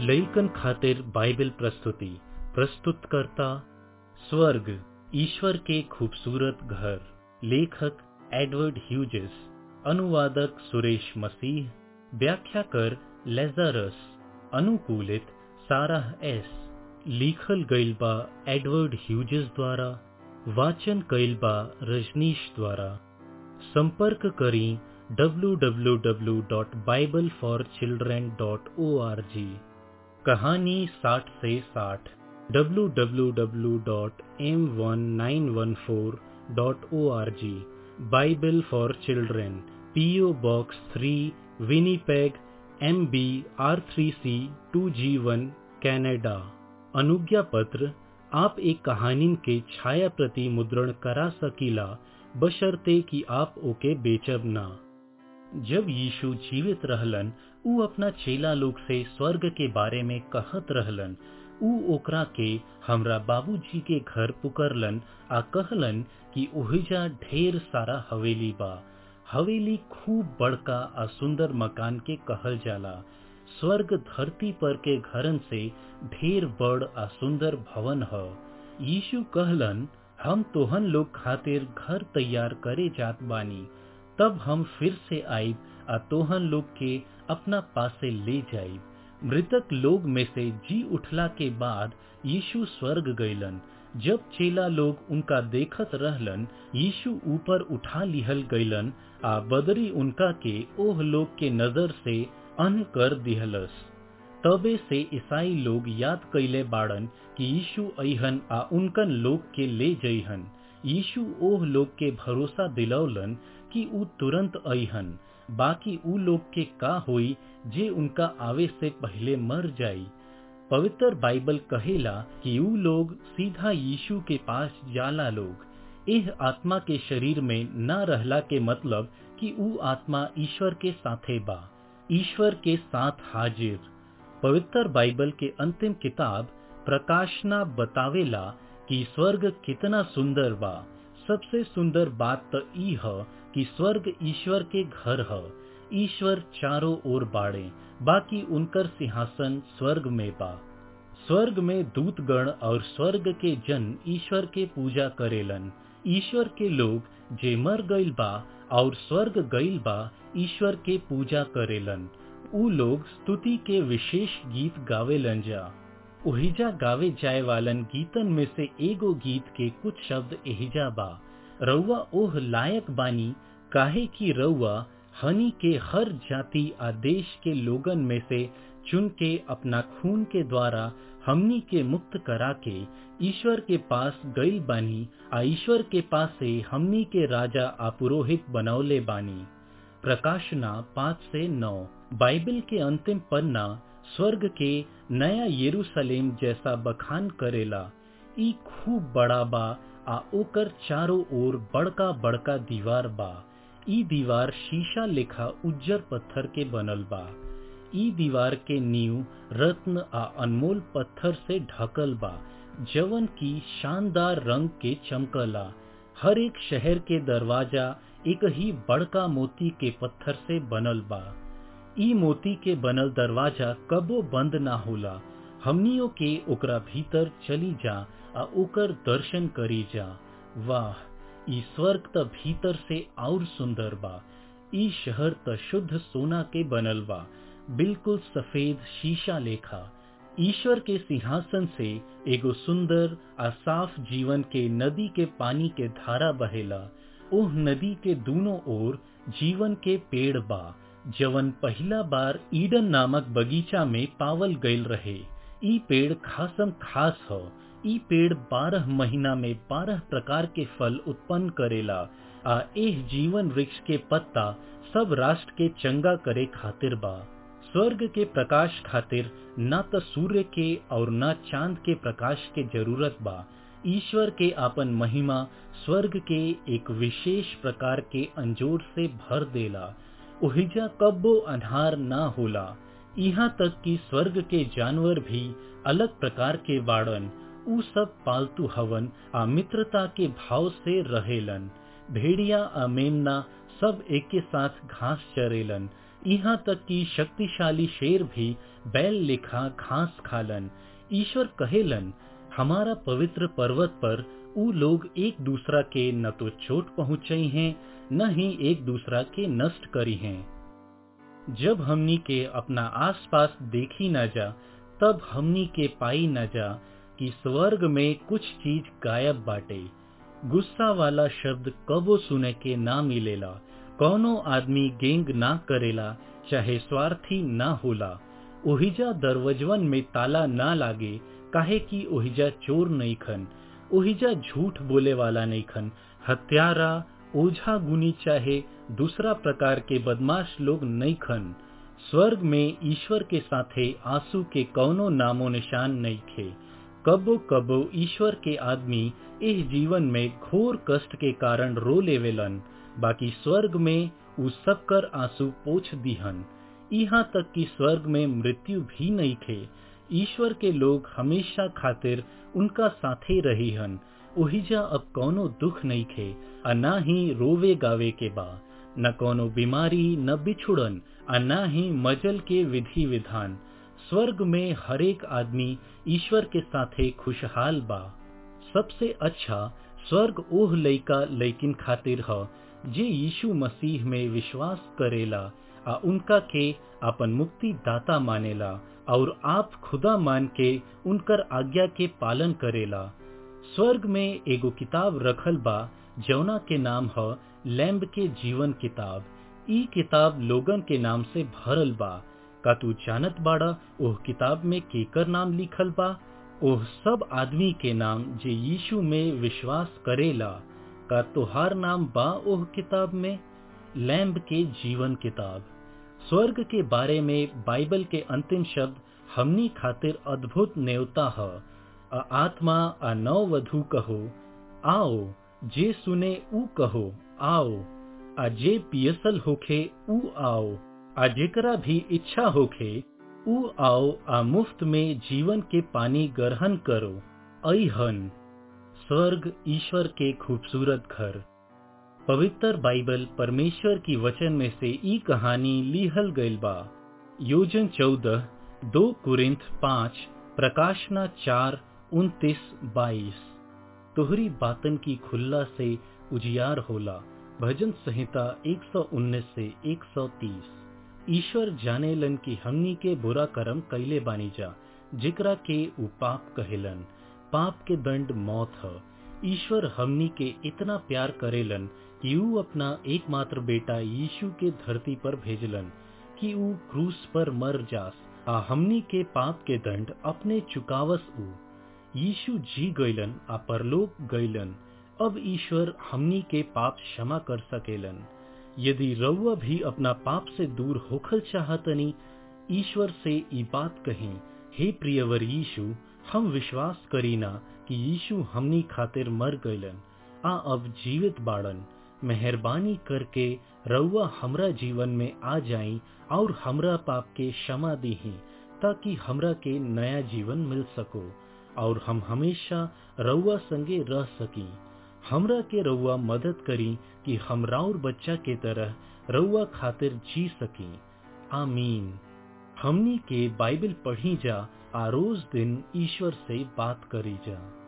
लइकन खातिर बाइबल प्रस्तुति प्रस्तुतकर्ता स्वर्ग ईश्वर के खूबसूरत घर लेखक एडवर्ड ह्यूजेस अनुवादक सुरेश मसीह व्याख्याकर लेजरस अनुकूलित साराह एस लिखल गईल बा एडवर्ड ह्यूजेस द्वारा वाचन कईल बा रजनीश द्वारा संपर्क करी www.bibleforchildren.org कहानी 60 से 60 www.m1914.org Bible for children PO box 3 Winnipeg M B R three C two G one Canada अनुज्ञा पत्र आप एक कहानी के छाया प्रति मुद्रण करा सकीला बशर्ते कि आप ओके बेचब ना जब यीशु जीवित रहलन ऊ अपना चेला लोग से स्वर्ग के बारे में कहत रहलन ऊ ओकरा के हमरा बाबूजी के घर पुकरलन आ कहलन कि ओहिजा ढेर सारा हवेली बा हवेली खूब बड़का आ सुंदर मकान के कहल जाला स्वर्ग धरती पर के घरन से ढेर बड़ आ सुंदर भवन ह यीशु कहलन हम तोहन लोग खातिर घर तैयार करे जात बानी तब हम फिर से आईब आ तोहन लोग के अपना पासे ले जाइब मृतक लोग में से जी उठला के बाद यीशु स्वर्ग गईलन जब चेला लोग उनका देखत रहलन यीशु ऊपर उठा लिहल गईलन आ बदरी उनका के ओह लोग के नजर से अन कर दिहलस तबे से ईसाई लोग याद कैले बाड़न कि यीशु अहन आ उनकन लोग के ले जइहन यीशु ओह लोग के भरोसा दिलौलन कि ऊ तुरंत अहन बाकी ऊ लोग के का होई जे उनका आवे से पहले मर जाई पवित्र बाइबल कहेला कि ऊ लोग सीधा यीशु के पास जाला लोग एह आत्मा के शरीर में न रहला के मतलब कि ऊ आत्मा ईश्वर के साथे बा ईश्वर के साथ हाजिर पवित्र बाइबल के अंतिम किताब प्रकाशना बतावेला कि स्वर्ग कितना सुंदर बा सबसे सुंदर बात तो ई ह कि स्वर्ग ईश्वर के घर ह ईश्वर चारों ओर बाड़े बाकी उनकर सिंहासन स्वर्ग में बा स्वर्ग में दूतगण और स्वर्ग के जन ईश्वर के पूजा करेलन ईश्वर के लोग जे मर गईल बा और स्वर्ग गईल बा ईश्वर के पूजा करेलन ऊ लोग स्तुति के विशेष गीत गावेलन जा ओहिजा गावे जाए वालन गीतन में से एगो गीत के कुछ शब्द एहिजा बा रउआ ओह लायक बानी काहे की रउआ हनी के हर जाति आ देश के लोगन में से चुन के अपना खून के द्वारा हमनी के मुक्त करा के ईश्वर के पास गईल बानी आ ईश्वर के पास से हमनी के राजा आ पुरोहित बनौले बानी प्रकाशना पाँच से नौ बाइबल के अंतिम पन्ना स्वर्ग के नया यरूशलेम जैसा बखान करेला ई खूब बड़ा बा आ ओकर चारों ओर बड़का बड़का दीवार बा ई दीवार शीशा लेखा उज्जर पत्थर के बनल बा ई दीवार के नींव रत्न आ अनमोल पत्थर से ढकल बा जवन की शानदार रंग के चमकला हर एक शहर के दरवाजा एक ही बड़का मोती के पत्थर से बनल बा ई मोती के बनल दरवाजा कबो बंद ना होला हमनियों के ओकरा भीतर चली जा आ ओकर दर्शन करी जा वाह ई स्वर्ग त भीतर से और सुंदर बा ई शहर त शुद्ध सोना के बनल बा बिल्कुल सफेद शीशा लेखा ईश्वर के सिंहासन से एगो सुंदर आ साफ जीवन के नदी के पानी के धारा बहेला ओह नदी के दोनों ओर जीवन के पेड़ बा जवन पहला बार ईडन नामक बगीचा में पावल गईल रहे ई पेड़ खासम खास हो ई पेड़ बारह महीना में बारह प्रकार के फल उत्पन्न करेला आ एह जीवन वृक्ष के पत्ता सब राष्ट्र के चंगा करे खातिर बा स्वर्ग के प्रकाश खातिर न तो सूर्य के और न चांद के प्रकाश के जरूरत बा ईश्वर के आपन महिमा स्वर्ग के एक विशेष प्रकार के अंजोर से भर देला ओहिजा कब्बो अन्हार ना होला यहाँ तक कि स्वर्ग के जानवर भी अलग प्रकार के बाड़न ऊ सब पालतू हवन आ मित्रता के भाव से रहेलन भेड़िया आ मेमना सब एक के साथ घास चरेलन यहाँ तक कि शक्तिशाली शेर भी बैल लेखा घास खालन ईश्वर कहेलन हमारा पवित्र पर्वत पर ऊ लोग एक दूसरा के न तो चोट पहुंचाई हैं न ही एक दूसरा के नष्ट करी हैं जब हमनी के अपना आसपास देखी न जा तब हमनी के पाई न जा कि स्वर्ग में कुछ चीज गायब बाटे गुस्सा वाला शब्द कबो सुने के ना मिलेला कौनो आदमी गेंग ना करेला चाहे स्वार्थी ना होला ओहिजा दरवजवन में ताला ना लागे काहे कि ओहिजा चोर नहीं खन ओहिजा झूठ बोले वाला नहीं खन हत्यारा ओझा गुनी चाहे दूसरा प्रकार के बदमाश लोग नहीं खन स्वर्ग में ईश्वर के साथे आंसू के कौनो नामो निशान नहीं खे कबो कबो ईश्वर के आदमी इस जीवन में घोर कष्ट के कारण रो लेवेलन बाकी स्वर्ग में उ सब कर आंसू पोछ दिहन यहाँ तक कि स्वर्ग में मृत्यु भी नहीं थे ईश्वर के लोग हमेशा खातिर उनका साथे रही हन ओहिजा अब कौनो दुख नहीं खे आ ना ही रोवे गावे के बा न कौनो बीमारी न बिछुड़न आ ना ही मजल के विधि विधान स्वर्ग में हरेक आदमी ईश्वर के साथे खुशहाल बा सबसे अच्छा स्वर्ग ओह लइका लइकिन खातिर ह जे यीशु मसीह में विश्वास करेला आ उनका के अपन मुक्ति दाता मानेला और आप खुदा मान के उनकर आज्ञा के पालन करेला स्वर्ग में एगो किताब रखल बा जौना के नाम ह लैम्ब के जीवन किताब ई किताब लोगन के नाम से भरल बा का तू जानत बाड़ा ओह किताब में केकर नाम लिखल बा ओह सब आदमी के नाम जे यीशु में विश्वास करेला का तोहार नाम बा ओह किताब में लैम्ब के जीवन किताब स्वर्ग के बारे में बाइबल के अंतिम शब्द हमनी खातिर अद्भुत न्योता ह आ आत्मा आ नव वधु कहो आओ जे सुने ऊ कहो आओ आ जे पियसल होखे ऊ आओ आ जेकरा भी इच्छा होखे ऊ आओ आ मुफ्त में जीवन के पानी ग्रहण करो अहन स्वर्ग ईश्वर के खूबसूरत घर पवित्र बाइबल परमेश्वर की वचन में से ई कहानी लिहल गईल बा योजन चौदह दो कुरिंथ पाँच प्रकाशना चार उनतीस बाईस तोहरी बातन की खुल्ला से उजियार होला भजन संहिता 119 से 130 ईश्वर जाने लन की हमनी के बुरा कर्म कैले बानी जा जिकरा के उ पाप कहेलन पाप के दंड मौत ह ईश्वर हमनी के इतना प्यार करेलन कि ऊ अपना एकमात्र बेटा यीशु के धरती पर भेजलन कि ऊ क्रूस पर मर जास आ हमनी के पाप के दंड अपने चुकावस ऊ यीशु जी गईलन आ परलोक गईलन अब ईश्वर हमनी के पाप क्षमा कर सकेलन यदि रउआ भी अपना पाप से दूर होखल चाहतनी ईश्वर से ई बात कही हे प्रियवर यीशु हम विश्वास करीना कि यीशु हमनी खातिर मर गईलन आ अब जीवित बाड़न मेहरबानी करके रउआ हमरा जीवन में आ जाई और हमरा पाप के क्षमा दीही ताकि हमरा के नया जीवन मिल सको और हम हमेशा रउआ संगे रह सकी हमरा के रउआ मदद करी कि हम राउर बच्चा के तरह रउआ खातिर जी सकी आमीन हमनी के बाइबल पढ़ी जा आ रोज दिन ईश्वर से बात करी जा